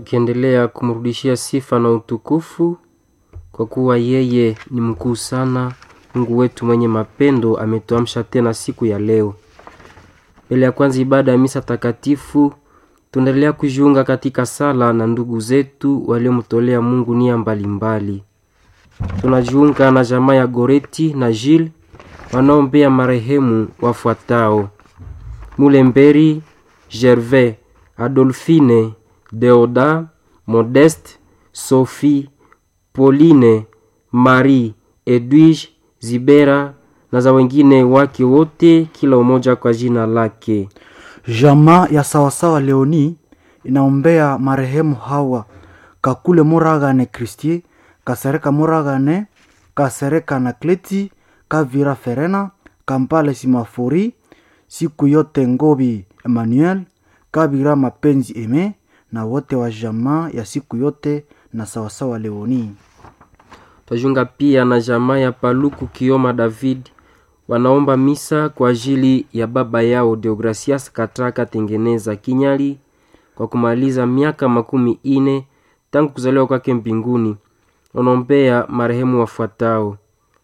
tukiendelea kumrudishia sifa na utukufu kwa kuwa yeye ni mkuu sana. Mungu wetu mwenye mapendo ametuamsha tena siku ya leo. Mbele ya kwanza ibada ya misa takatifu, tunaendelea kujiunga katika sala na ndugu zetu waliomtolea Mungu nia mbalimbali. Tunajiunga na jamaa ya Goreti na Gilles wanaombea marehemu wafuatao: Mulemberi Gervais, Adolphine, Deoda, Modeste, Sophie, Pauline, Marie, Edwige, Zibera na za wengine wake wote, kila umoja kwa jina lake. Jamaa ya sawasawa Leoni inaombea marehemu hawa Kakule Muragane Kristie, Kasereka Muragane, Kasereka na Kleti, Kavira Ferena, Kampale Simafori, siku yote Ngobi Emmanuel, Kabira Mapenzi Eme na wote wa jamaa ya siku yote na sawasawa Leoni. Twajiunga pia na jamaa ya Paluku Kioma David wanaomba misa kwa ajili ya baba yao Deogracias Katraka Tengeneza Kinyali kwa kumaliza miaka makumi ine tangu kuzaliwa kwake mbinguni. Wanaombea marehemu wafuatao: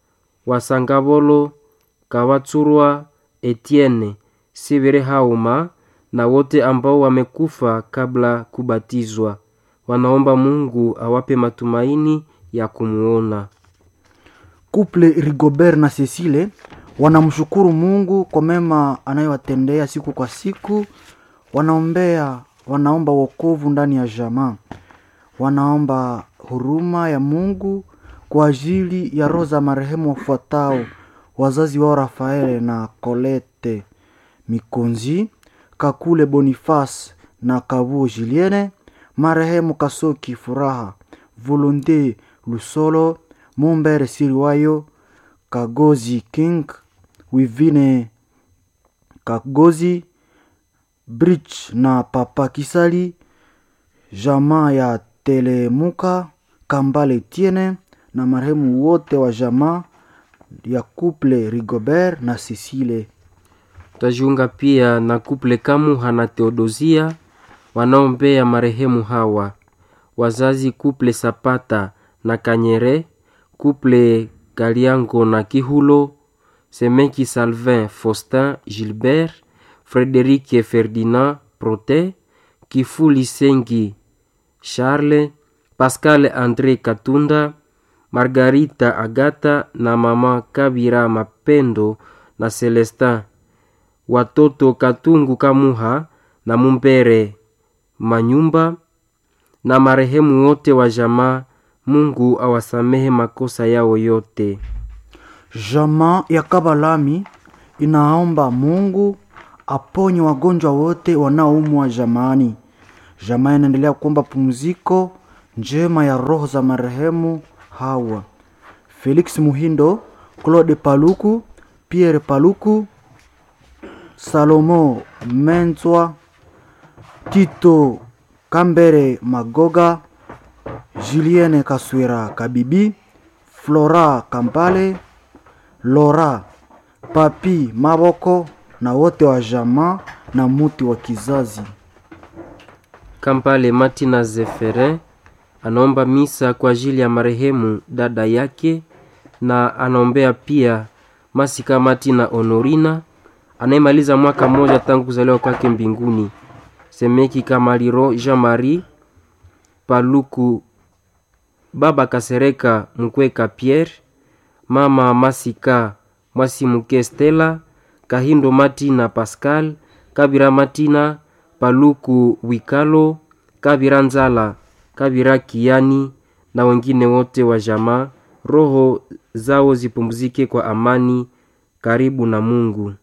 Wasangabolo Kawatsurwa Etienne Sivere Hauma na wote ambao wamekufa kabla kubatizwa. Wanaomba Mungu awape matumaini ya kumuona. Couple Rigobert na Cecile wanamshukuru Mungu kwa mema anayowatendea siku kwa siku. Wanaombea, wanaomba wokovu ndani ya jamaa, wanaomba huruma ya Mungu kwa ajili ya roho za marehemu wafuatao: wazazi wao Rafaele na Colette Mikonzi, Kakule Boniface na Kabuo Julienne, marehemu Kasoki Furaha, Volonte Lusolo, Mumbere Siriwayo, Kagozi King, Wivine Kagozi, Bridge na Papa Kisali, jamaa ya Telemuka, Kambale Tiene na marehemu wote wa jamaa ya Couple Rigobert na Cecile. Twajiunga pia na kuple Kamuha na Theodosia wanaombea marehemu hawa wazazi kuple Sapata na Kanyere, kuple Kaliango na Kihulo, Semeki Salvin Faustin Gilbert, Frederike Ferdinand Prote, Kifuli Sengi Charles, Pascal Andre Katunda, Margarita Agata na mama Kabira Mapendo na Celestin, watoto Katungu Kamuha na Mumbere Manyumba na marehemu wote wa jamaa. Mungu awasamehe makosa yao yote. Jamaa ya Kabalami inaomba Mungu aponye wagonjwa wote wanaoumwa jamaani. Jamaa inaendelea kuomba pumziko njema ya roho za marehemu hawa: Felix Muhindo, Claude Paluku, Pierre Paluku, Salomo Menzwa, Tito Kambere Magoga, Julienne Kaswira Kabibi, Flora Kampale, Lora Papi Maboko na wote wa jamaa na muti wa kizazi. Kampale Martina Zeferin anaomba misa kwa ajili ya marehemu dada yake na anaombea pia Masika Martina Honorina anayemaliza mwaka mmoja tangu kuzaliwa kwake mbinguni. Semeki Kamaliro Jean Marie Paluku, baba Kasereka Mkweka Pierre, mama Masika Mwasimuke Stella, Kahindo Martina Pascal, Kabira Martina Paluku Wikalo, Kabira Nzala, Kabira Kiani na wengine wote wa jamaa. Roho zao zipumzike kwa amani karibu na Mungu.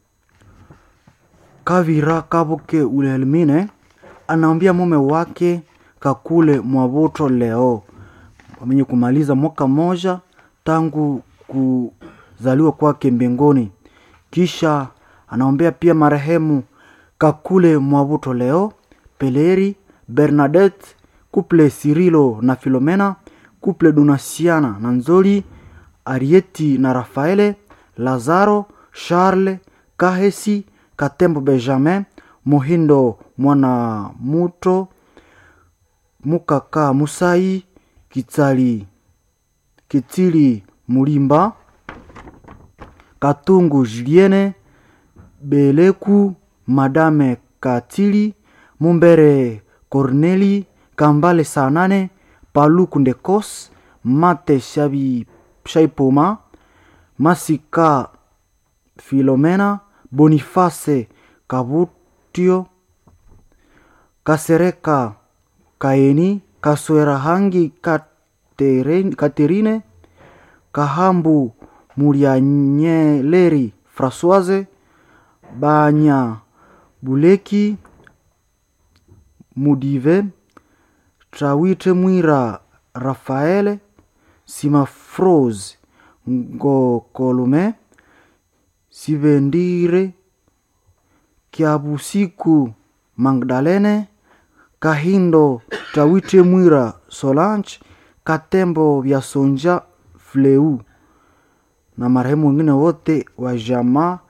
Kavira Kabuke Wilhelmine anaambia mume wake Kakule Mwabuto leo wamenye kumaliza mwaka moja tangu kuzaliwa kwake mbinguni. Kisha anaombea pia marehemu Kakule Mwabuto leo, Peleri Bernadette, kuple Sirilo na Filomena, kuple Donasiana na Nzoli, Arieti na Rafaele, Lazaro, Charles, Kahesi, Katembo Benjamin, Muhindo Mwana Muto, mukaka musai kitsali kitsili mulimba katungu juliene beleku madame katili mumbere corneli kambale sanane paluku ndekos mate shabi shaipoma masika filomena boniface kabutio kasereka kaeni kaswera hangi Katerine- katerine kahambu mulianyeleri françoise banya buleki mudive trawite mwira rafaele simafrose ngokolume sivendire kiabusiku magdalene kahindo tawite mwira solange katembo vya sonja fleu na marehemu wengine wote wa jamaa